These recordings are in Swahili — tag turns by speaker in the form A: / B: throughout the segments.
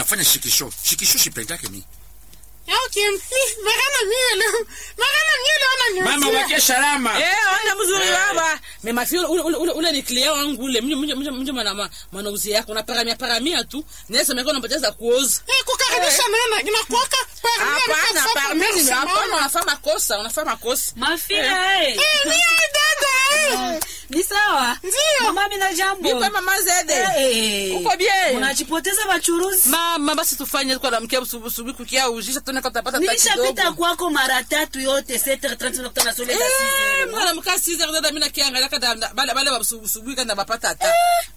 A: unafanya shikisho shikisho shipendake mi
B: Okay, magana mie leo. Magana mie leo ananiuzia.
A: mama wake salama
C: Eh, ona mzuri baba. Me mafi ule ule ule, ule ni client wangu ule. Mje mje mje mana ma- manauzi yako na paramia paramia tu. Nesa meko napoteza kuoza.
B: Eh, kukaribisha nana inakuwaka parmi
C: Hapana,
B: alifasa
C: parmi ni
B: kabisa,
C: hapana
B: mama.
C: unafanya makosa, unafanya makosa.
D: Mafia eh.
B: Eh, mie dada. eh.
D: Ni sawa?
B: Ndio.
D: Mama mina jambo.
C: Nipo mama Zede.
D: Eh.
C: Uko bien?
D: Unajipoteza wachuruzi.
C: Mama basi tufanye kwa namkia usubuhi kukia ujisha tuone kama tutapata hata
D: Nilishapita
C: kidogo.
D: kwako mara tatu yote 7h30 nakutana sole da
C: Eh,
D: 6h.
C: mwana mkaa siza dada mimi nakiangalia kada bale bale usubuhi kana bapata hata.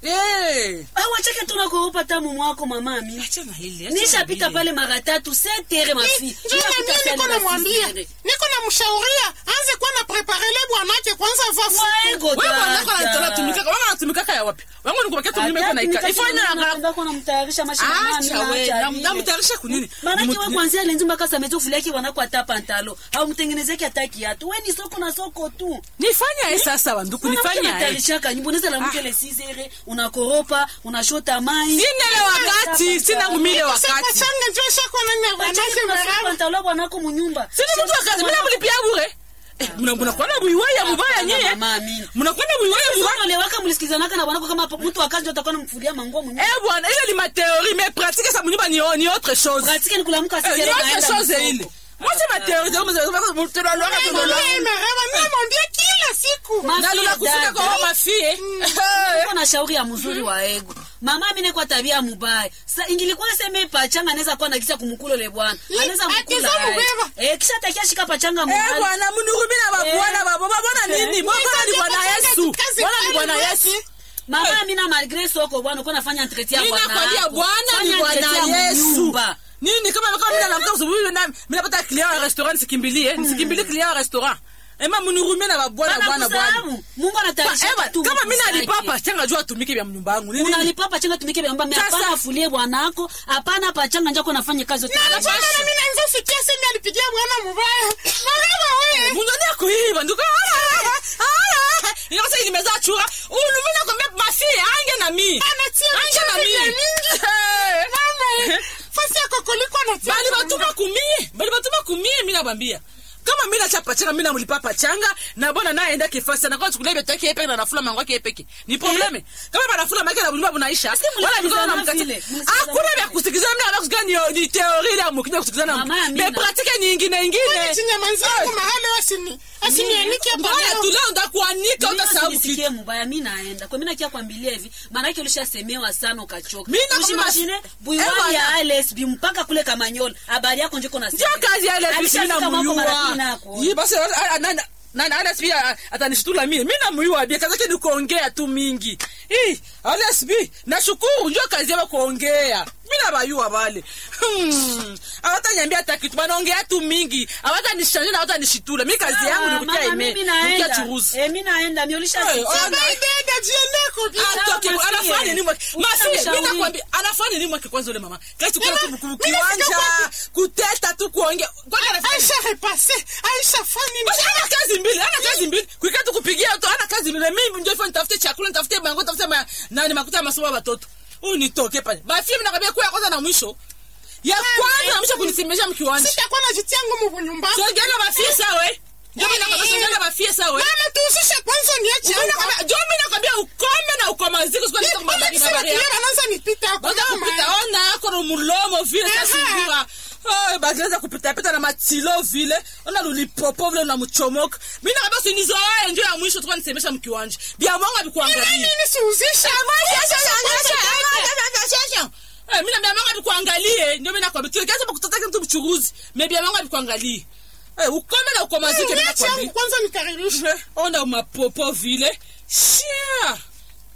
C: Eh.
D: Au achake tunakuopa tamu mwako mama mimi.
C: Acha na hili.
D: Nishapita pale mara tatu 7h mafi.
B: Njoo na mie niko namwambia. Niko namshauria aanze kuwa na preparele bwanake kwanza vaa
D: Waego
C: Wewe wanako anatumika, wewe anatumika ya wapi? Wangu ni kubakia tu mimi kwa naika. Ifanye na
D: kwa namtayarisha mashamba
C: Acha wewe, namtayarisha kunini?
D: Maanake wewe kuanzia lenzi mpaka sameto fuleki wanako hata pantalo au mtengenezeke hata kiatu. Wewe ni soko na soko tu.
C: Nifanya hii sasa wanduku nifanya hii.
D: Tarishaka nyimbo neza la mke le 6 unakoropa, unashota mai.
C: Sina ile wakati, sina ngumile wakati.
B: Pachanga njoo shako na bwanake maraba.
D: pantalo bwanako munyumba.
C: Sina mtu wa kazi, mimi namlipia bure. Eh, mna mna kwa na buiwaya mubaya nyie.
D: Mama amini.
C: Mna kwenda buiwaya mubaya.
D: Sasa lewaka mlisikizanaka na bwanako kama mtu wa kazi ndio atakuwa anamfulia manguo munyumba.
C: Eh bwana, ile ni ma théorie mais pratique ça mnyumba ni ni autre chose.
D: Pratique ni kulamuka
C: Eh,
D: sisi
C: Ni autre chose ile. Moi c'est ma théorie, donc vous tu dois
B: Eh, mama, eh, maraba, mimi namwambia kila siku.
C: Na lula kufika kwa ma fille.
D: Uko na shauri ya mzuri wa ego. Mama mimi kwa tabia mubaya. Sasa ingilikuwa sema pachanga anaweza kuwa na kisa kumkula le bwana. Anaweza
B: Eh,
D: mkula.
B: akiza
D: aye.
B: mubeba.
D: Eh kisha takia shika pachanga
C: Eh
D: mubaya.
C: bwana, mnurumi na babwana babo. Babwana nini? Babwana ni bwana Yesu.
B: Kazi
C: Bwana ni
B: kali
C: bwana
B: basi.
C: Yesu.
D: Mama mimi na malgré soko bwana uko nafanya entretien
C: Mimi
D: bwana.
C: nakwambia
D: yako.
C: bwana ni
D: Fanya
C: bwana
D: entretien
C: Yesu.
D: mnyumba.
C: Nini kama kama mimi naamka asubuhi na mimi napata client wa restaurant nisikimbilie, nisikimbilie client wa restaurant. Ema mnurumie na babwana
D: Bwana
C: bwana bwana.
D: kusahau. Mungu
C: Ba-
D: anatayarisha
C: ewa,
D: tu
C: Kama mimi
D: vitu
C: nalipa
D: zake.
C: pachanga jua atumike vya mnyumba yangu. Nini?
D: Unalipa pachanga tumike bamba mimi
C: Sasa-
D: hapana afulie bwanako. Hapana pachanga njako nafanya kazi yote.
B: Na hapana, na mimi naanza sikia sema alipigia bwana mubaya. Maraba wewe.
C: Mungu ndiye kuiba ndugu. Inaweza nimeza chura. Ulu mimi nakwambia basi ange na mimi.
B: Anatia
C: Ange na
B: vitu vya
C: mimi.
B: mingi. Mama, eh, fasi yako kuliko anatia.
C: Bali batuma kumie. Bali batuma kumie mimi nakwambia. Kama mimi nacha pachanga mimi namlipa pachanga na bwana naye enda kifasi na kwa chukulia beto yake peke na nafula mango yake peke. Ni probleme. Kama banafula mango na bulima bunaisha. Wala niko na
D: mlisikizana
C: mkati.
D: vile, mlisikizana
C: Hakuna vya kusikizana mimi na kusikizana ni ni theory ile mkija kusikizana.
D: Mama,
C: Mais
D: Amina.
C: pratique nyingine nyingine.
B: Chinyamanzi yangu mahali wasini. Asinianike hapa
C: Mbona
B: leo.
C: tuleo ndakuanika
D: Mimi
C: utasahau kitu.
D: usinisikie mbaya mimi naenda. Kwa mimi nakia kwambilia hivi, maana yake ulishasemewa sana ukachoka.
C: Mimi nakwambia-
D: Ushimashine
C: Eh,
D: buiwani
C: bwana.
D: ya LSB mpaka kule Kamanyola. Habari yako njiko na
C: ndio kazi ya ile bisi mimi
D: Alishafika mwako mara pili
C: namuyua
D: nako.
C: yi basi a- a- nana nana Alex pia atanishitula mimi mimi namuyua bia kazi yake ni kuongea tu mingi eh Alex B nashukuru ndio kazi yao kuongea mimi nabayua wale hmm hawataniambia hata kitu wanaongea tu mingi hawatanishangia na hawtanishitula mimi kazi yangu ni kutia ime
D: mimi
C: kutia
D: naenda.
C: churuzi
D: Eh, mimi naenda. Mimi ulishasikia.
C: Eh, ona.
B: Bye, dada, jiandae kubi-
C: Atoke,
D: Sawa,
C: anafanya
D: Masie.
C: nini mwake? Masie,
D: Ushamshauri.
C: mimi nakwambia anafanya nini mwake kwanza yule mama? Kazi kuna
B: Mama,
C: ku- ku-
B: mimi
C: kiwanja,
B: sika
C: kuteta tu kuongea. Kwani anafanya
B: Aisha repase. Aisha fani.
C: Basi ana kazi mbili, ana kazi mbili. Kuikaa tu kupigia tu, ana kazi mbili. Mimi ndio ifanye nitafute chakula, nitafute mango, nitafute ma, nani makuta ya masomo ya watoto. Huyu nitoke pale. Basi mimi nakwambia kwa ya kwanza na mwisho. Ya kwanza na mwisho kunisemesha mkiwanja.
B: Sitakuwa najitia ngumu nyumbani.
C: Songea bafie sawa eh? Ndio mimi nakwambia songea bafie sawa eh?
B: Mama, tuhusishe kwanza niache
C: Mimi
B: hapa.
C: nakwambia, ndio mimi nakwambia ukome na ukomaziko siku nitoka
B: Mama,
C: mabaki
B: kisema
C: habari.
B: kile wanaanza nipita hapo.
C: Baada kupita ona ako na mulomo vile
B: Aha.
C: kasungura. Oh, baada kupita pita na matilo vile. Ona lulipopo vile na mchomoka. Mimi na basi nizoe ndio ya mwisho tukani nisemesha mkiwanja. Bia mwanga
B: Ila
C: bikuangalia.
B: nini sihuzishe?
C: Eh, mimi na bia mwanga bikuangalie. Ndio mimi nakwambia. Tukianza kutotaka mtu mchuruzi. Mimi bia mwanga bikuangalie. Eh, ukome na ukomazike mimi
B: Niache
C: nakwambia.
B: yangu kwanza nikaribishe.
C: Eh, Ona mapopo vile. Shia.